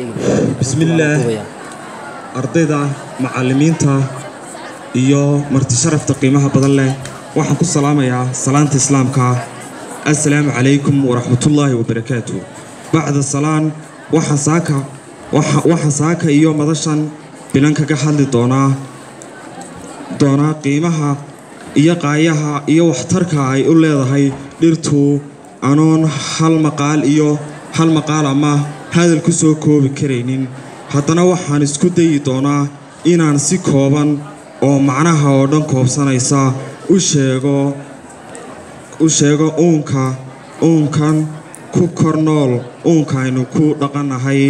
bismillaah ardayda macallimiinta iyo marti sharafta qiimaha badan leh waxaan ku salaamayaa salaanta islaamka assalaamu calaykum waraxmatullaahi wabarakaatu bacda salaan waxaan saaka waxaan saaka iyo madashan bilan kaga hadli doonaa doonaa qiimaha iyo qaayaha iyo waxtarka ay u leedahay dhirtu anoon hal maqaal iyo hal maqaal ama hadal ku soo koobi karaynin haddana waxaan isku dayi doonaa inaan si kooban oo macnaha oo dhan koobsanaysa u sheego u sheego uunka uunkan ku kor nool uunkaynu ku dhaqannahay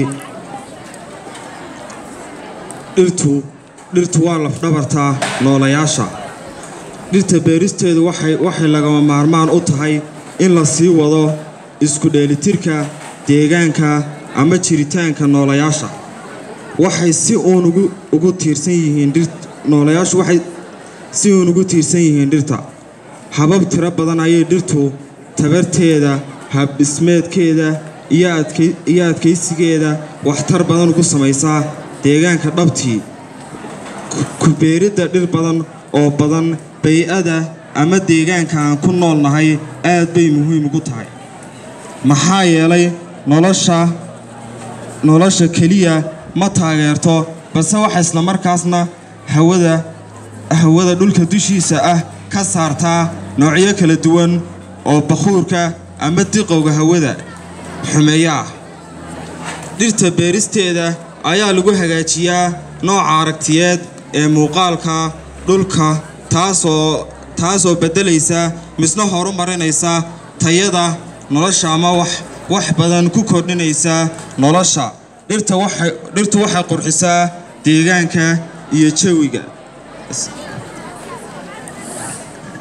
dhirtu dhirtu waa lafdhabarta noolayaasha dhirta beeristeedu waxay waxay lagama maarmaan u tahay in la sii wado isku dheelitirka deegaanka ama jiritaanka noolayaasha waxay si uun ugu ugu tiirsan yihiin dhir noolayaashu waxay si uun ugu tiirsan yihiin dhirta habab tiro badan ayay dhirtu tabarteeda habdhismeedkeeda iyo adkay iyo adkaysigeeda waxtar badan ugu samaysaa deegaanka dhabtii ku beeridda dhir badan oo badan bay-ada ama deegaanka aan ku noolnahay aad bay muhiim ugu tahay maxaa yeelay nolosha nolosha keliya ma taageerto balse waxa islamarkaasna hawada hawada dhulka dushiisa ah ka saartaa noocyo kala duwan oo bakhuurka ama diqowga hawada xumeeya ah dhirta beeristeeda ayaa lagu hagaajiyaa nooca aragtiyeed ee muuqaalka dhulka taasoo taasoo beddelaysa misna horu marinaysa tayada nolosha ama wax wax badan ku kordhinaysa nolosha dhirta waxay dhirtu waxay qurxisaa deegaanka iyo jawiga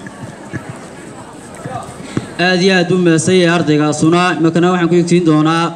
aad iyo aad u meesay ardaygaasuna imakana waxaan ku egtiin doonaa